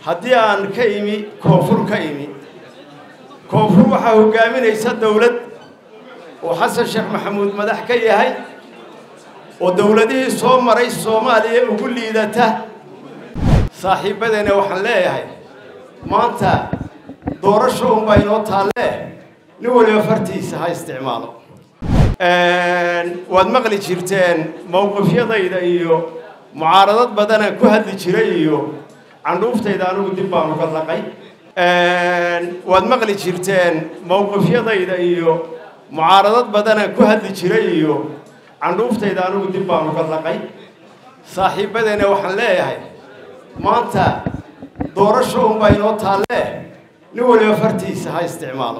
haddii aan ka imi koonfur ka imi koonfur waxaa hoggaaminaysa dowlad oo xasan sheekh maxamuud madax ka yahay oo dowladihii soo maray soomaaliya ugu liidata saaxiibbadeena waxaan leeyahay maanta doorasho unbaa inoo taallee nin waliba fartiisa ha isticmaalo waad maqli jirteen mowqifyadayda iyo mucaaradad badanaan ku hadli jiray iyo candhuuftayda anigu dib baan uga laqay waad maqli jirteen mowqifyadayda iyo mucaaradad badanaan ku hadli jiray iyo candhuuftayda anigu dib baan uga laqay saaxiibbadeena waxaan leeyahay maanta doorasho unbaa inoo taallee nin waliba fartiisa ha isticmaalo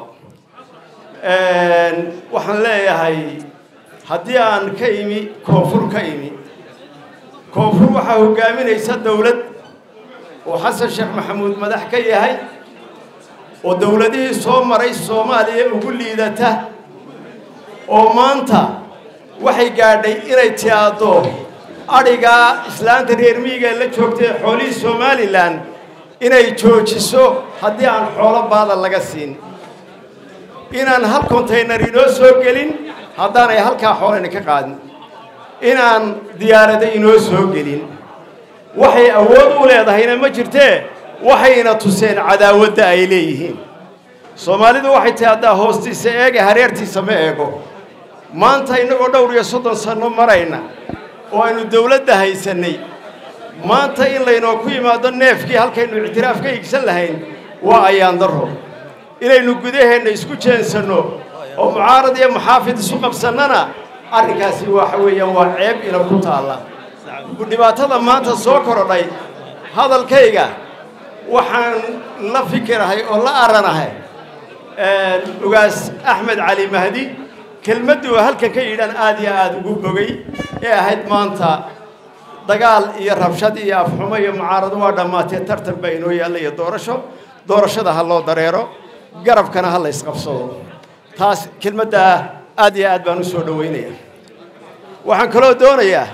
waxaan leeyahay haddii aan ka imi koonfur ka imi koonfur waxaa hoggaaminaysa dowlad oo xasan sheekh maxamuud madax ka yahay oo dowladihii soo maray soomaaliya ugu liidata oo maanta waxay gaadhay inay tiaado adhigaa islaanta reer miyiga la joogtay xoolihii somalilan inay joojiso haddii aan xoolo baada laga siin inaan hal kontaynar inoo soo gelin haddaanay halkaa xoolana ka qaadin inaan diyaarada inoo soo gelin waxay awood u leedahayna ma jirtee waxayna tuseen cadaawadda ay leeyihiin soomaalidu waxay tahay haddaa hoostiisa eege hareertiisa ma eego maanta innagoo dhowr iyo soddon sanno marayna oo aynu dawladda haysannay maanta in laynoo ku yimaado neefkii halkaynu ictiraaf ka igsan lahayn waa ayaan darro inaynu gudaheenna isku jeensanno oo mucaarad iyo maxaafid isu qabsannana arrinkaasi waxa weeyaan waa ceeb ina ku taalla dhibaatada maanta soo korodhay hadalkayga waxaan la fikirahay oo la aranahay ugaas axmed cali mahdi kelmadduu halkan ka yidhaan aad iyo aada ugu bogay ee ahayd maanta dagaal iyo rabshad iyo afxumo iyo mucaarado waa dhammaatee tartan baa inoo yaalla iyo doorasho doorashada ha loo dareero garabkana ha la ysqabsado taas kelmaddaa aad iyo aad baan u soo dhoweynaya waxaan kaloo doonayaa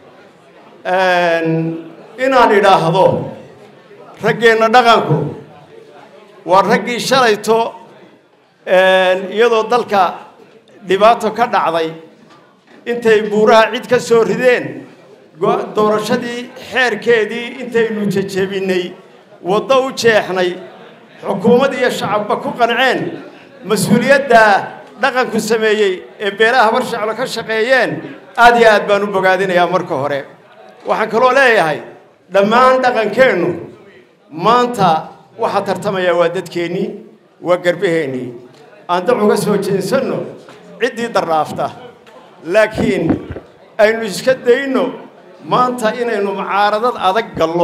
inaan idhaahdo raggeenna dhaqanku waa raggii shalayto iyadoo dalka dhibaato ka dhacday intay buuraha cid ka soo rideen doorashadii xeerkeedii intaynu jejebinnay waddo u jeexnay xukuumad iyo shacabba ku qanceen mas-uuliyaddaa dhaqanku sameeyey ee beelaha habar shaclo ka shaqeeyeen aad iyo aad baan u bogaadinayaa marka hore waxaan kaloo leeyahay dhammaan dhaqankeennu maanta waxaa tartamayaa waa dadkeennii waa garbaheennii aan dac uga soo jeensanno ciddii dardhaafta laakiin aynu iska dayno maanta inaynu mucaaradad adag gallo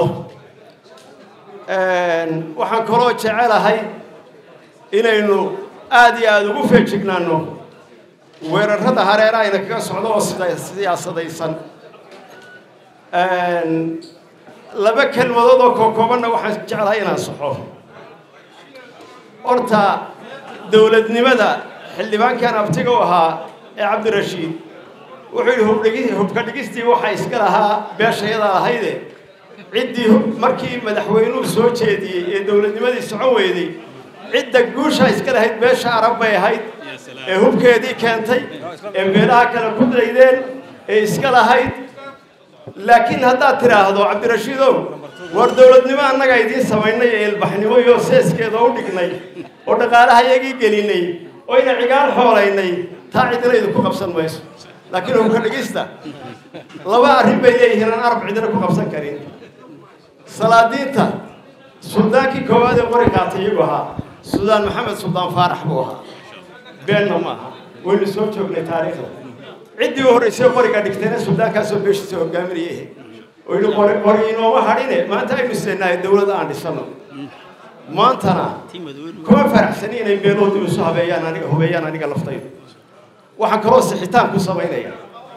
waxaan kaloo jecelahay inaynu aad iyo aada ugu feejignaanno weerarrada hareera ayna kaga socdo oo siyaasadaysan laba kelmadood oo kookoobanna waxaan jeclahay inaan saxo horta dowladnimada xildhibaankan abtiga u ahaa ee cabdirashiid wuxuu yidhi hubka dhigistii waxaa iska lahaa beeshayada ahayde ciddii markii madaxweynuhu soo jeediyey ee dowladnimadii socon weyday cidda guushaa iska lahayd beesha arab bay ahayd ee hubkeedii keentay ee beelaha kale ku daydeen ee iska lahayd laakiin haddaad tidhaahdo cabdirashiidow war dowladnimo annagaa idiin samaynay ee ilbaxnimo iyo seeskeeda u dhignay oo dhaqaalaha iyagii gelinay oo ina cigaal xoolaynay taa cidina idinku qabsan mayso laakiin hubka dhigista laba arrin bay leeyihiin aan arab cidina ku qabsan karin salaadiinta suldaankii koowaad ee qori qaatay iyagu ahaa suldaan maxamed suldaan faarax buu ahaa beenna maaha waynu soo joognay taariikhda ciddii u horraysay qoriga dhigtayna suldaankaasoo beeshiisa hogaaminayay oo yidhi qori qori inooma hadhine maanta aynu islenahay dowladda aan dhisano maantana kuma faraxsani inay beeloodu isu habeeyaan aniga hubeeyaan aniga laftaydu waxaan kaloo sixitaan ku samaynaya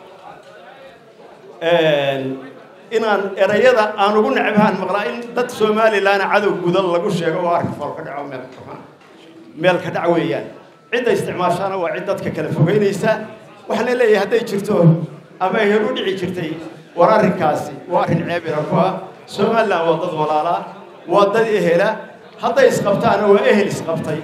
inaan erayada aan ugu necbahaan maqlaa in dad somalilan cadow gudan lagu sheego oo arka fool ka dhaco meel meel ka dhac weeyaan cidda isticmaashaana waa cid dadka kala fogeynaysa waxaana leeyahay hadday jirto ama ay hor u dhici jirtay war arrinkaasi waa arrin ceeb ina ku ah somalilan waa dad walaalaa waa dad ehela hadday isqabtaana waa ehel isqabtay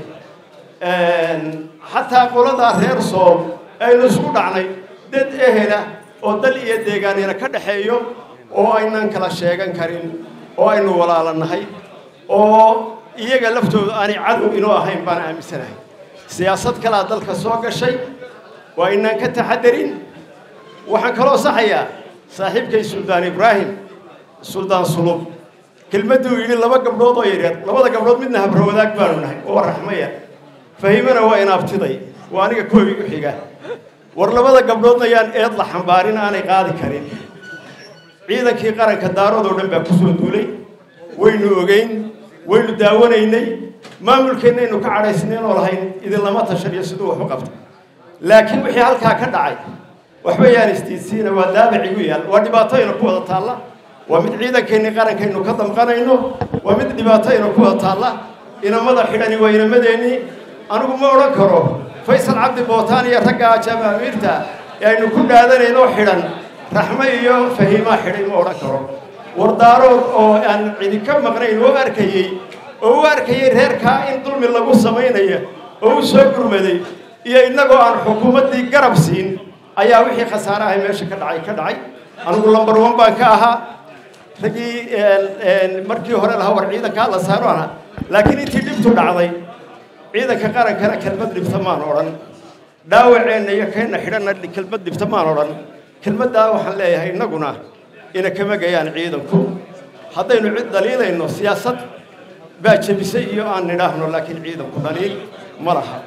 xataa qoladaa reer sool aynu isku dhacnay dad ehela oo dal iyo deegaanina ka dhaxeeyo oo aynan kala sheegan karin oo aynu walaalanahay oo iyaga laftooda aanay cadow inoo ahayn baan aaminsanahay siyaasad kalaa dalka soo gashay waa inaan ka taxadarin waxaan kaloo saxayaa saaxiibkay suldaan ibraahim suldaan sulub kelmadduu yidhi laba gabdhood oo yaryar labada gabdhood midna habro wadaag baanu nahay oo raxmaya fahimana waa inaabtiday waa aniga koobi u xiga war labada gabdhoodna yaan eed la xambaarin aanay qaadi karin ciidankii qaranka daarood oo dhan baa ku soo duulay waynu ogeyn waynu daawanaynay maamulkeennaynu ka cadhaysnayn oo lahayn idinlama tashaniyo siduu wax u qabta laakiin wixii halkaa ka dhacay waxba yaan istiidsiina waa daabac igu yaal waa dhibaatoyna ku wada taalla waa mid ciidankeennii qarankaynu ka damqanayno waa mid dhibaatoyna ku wada taalla inamada xidhani waa inamadeennii anigu ma odhan karo faysal cabdi bootaan iyo ragga jaamaamiirta ee aynu ku dhaadanaynoo xidhan raxme iyo fahiimaa xidhay ma odhan karo wardaarood oo aan cidi ka maqnayn oo arkayey oo u arkayey reerkaa in dulmi lagu samaynayo oo u soo gurmaday iyo innagoo aan xukuumaddii garab siin ayaa wixii khasaaraha meesha ka dhacay ka dhacay anigu lambar one baan ka ahaa raggii markii hore lahaa war ciidankaa la saaro aha laakiin intii dhibtu dhacday ciidanka qarankana kelmad dhibta maan odhan dhaawaceenna iyo keenna xidhanna kelmad dhibta maan odhan kelmaddaa waxaan leeyahay innaguna ina kama gayaan ciidanku haddaynu cid dhaliilayno siyaasad baa jebisay iyo aan nidhaahno laakiin ciidanku dhaliil ma laha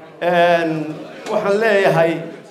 waxaan leeyahay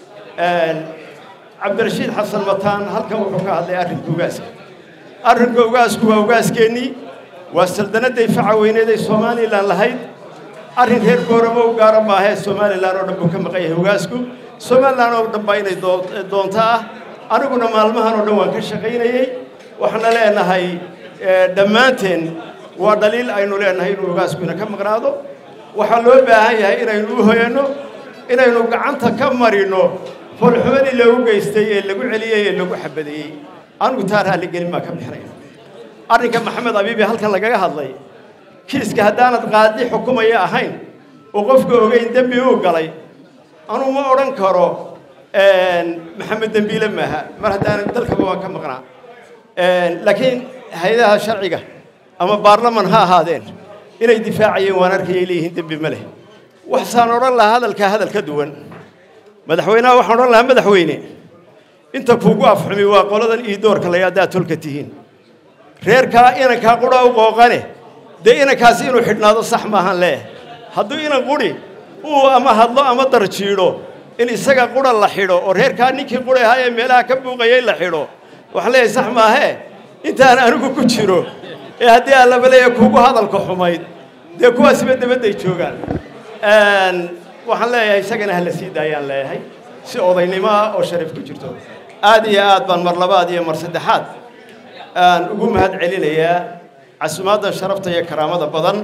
cabdirashiid xasan mataan halkan wuxuu ka hadlay arrinka ugaaska arrinka ugaasku waa ugaaskeenii waa saldanadday faca weyneed ay somalilan lahayd arrin reer gooramo u gaara maahee somalilan oo dhan buu ka maqan yahay ugaasku somalilan oo dhan baa inay doonto ah aniguna maalmahan oo dhan waan ka shaqaynayey waxaana leenahay dhammaanteen waa dhaliil aynu leenahay inuu ugaaskuina ka maqnaado waxaa loo baahan yahay inaynu u hoyanno inaynu gacanta ka marino foolxumadii loogu geystay ee lagu celiyey ee lagu xabadeeyey anigu taa raalligelin baan ka bixinaya arrinka maxamed abiibi halkan lagaga hadlay kiiska haddaanad qaadi xukumaya ahayn oo qofka ogeyn dembi uu galay anuu ma odhan karo maxamed dembiile maaha mar haddaanan dalkaba waan ka maqnaa laakiin hay-adaha sharciga ama baarlaman ha ahaadeen inay difaacayeen waan arkayay leeyihiin dembi ma leh waxsaan odhan lahaa hadalkaa hadal ka duwan madaxweynaha waxaan odhan lahaa madaxweyne inta kuugu afxumi waa qoladan ii doorka la haddaad tolka tihiin reerkaa inankaa qudha u qooqane dee inankaasi inuu xidhnaado sax maahan leeh hadduu inan quri uu ama hadlo ama darjiidho in isaga qura la xidho oo reerkaa ninkii quri ahaa ee meelaha ka buuqayay la xidho waxaan leeyahay sax maahee intaan anigu ku jiro ee haddii allaba leeya kuugu hadalka xumayd dee kuwaasiba dabadday joogaan waxaan leeyahay isagana hala sii daayaan leeyahay si odaynimo ah oo sharaf ku jirto aad iyo aad baan mar labaad iyo mar saddexaad aan ugu mahad celinayaa casumaadda sharafta iyo karaamada badan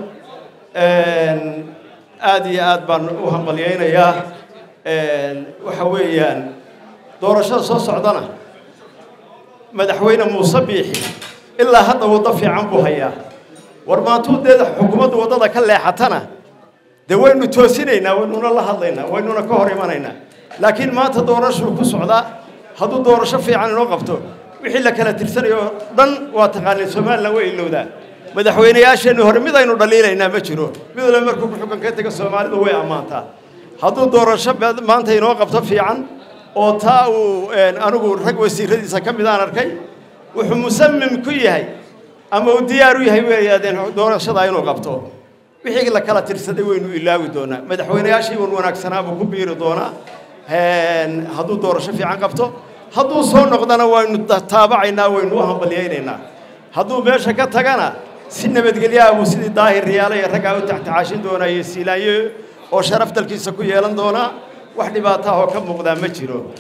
aad iyo aad baan u hambalyaynayaa waxa weeyaan doorashada soo socdana madaxweyne muuse biixi ilaa hadda waddo fiican buu hayaa war maantuu dee xukuumaddu waddada ka leexatana dee waynu toosinaynaa waynuna la hadlaynaa waynuna ka hor imanaynaa laakiin maanta doorashuu ku socdaa hadduu doorasho fiican inoo qabto wixii la kala tirsanayo oo dhan waa taqaaniin somalilan way ilowdaa madaxweynayaasheenni hore mid aynu dhaliilaynaa ma jiro mid waliba markuu xukunka ka taga soomaalidu way ammaantaa hadduu doorasho maanta inoo qabto fiican oo taa uu anigu rag wasiiradiisa ka mid aan arkay wuxuu musamim ku yahay ama uu diyaar u yahay weeyaadeen doorashadaa inuu qabto wixii la kala tirsaday waynu ilaawi doonaa madaxweynayaashii wan wanaagsanaa buu ku biiri doonaa hadduu doorasho fiican qabto hadduu soo noqdana waynu taabacaynaa waynu u hambalyaynaynaa hadduu meesha ka tagana si nabadgelyaha buu sidii daahir riyaala iyo raggaa u taxtacaashin doonaa iyo siilaanyo oo sharaf dalkiisa ku yeelan doonaa wax dhibaata ahoo ka muuqdaa ma jiro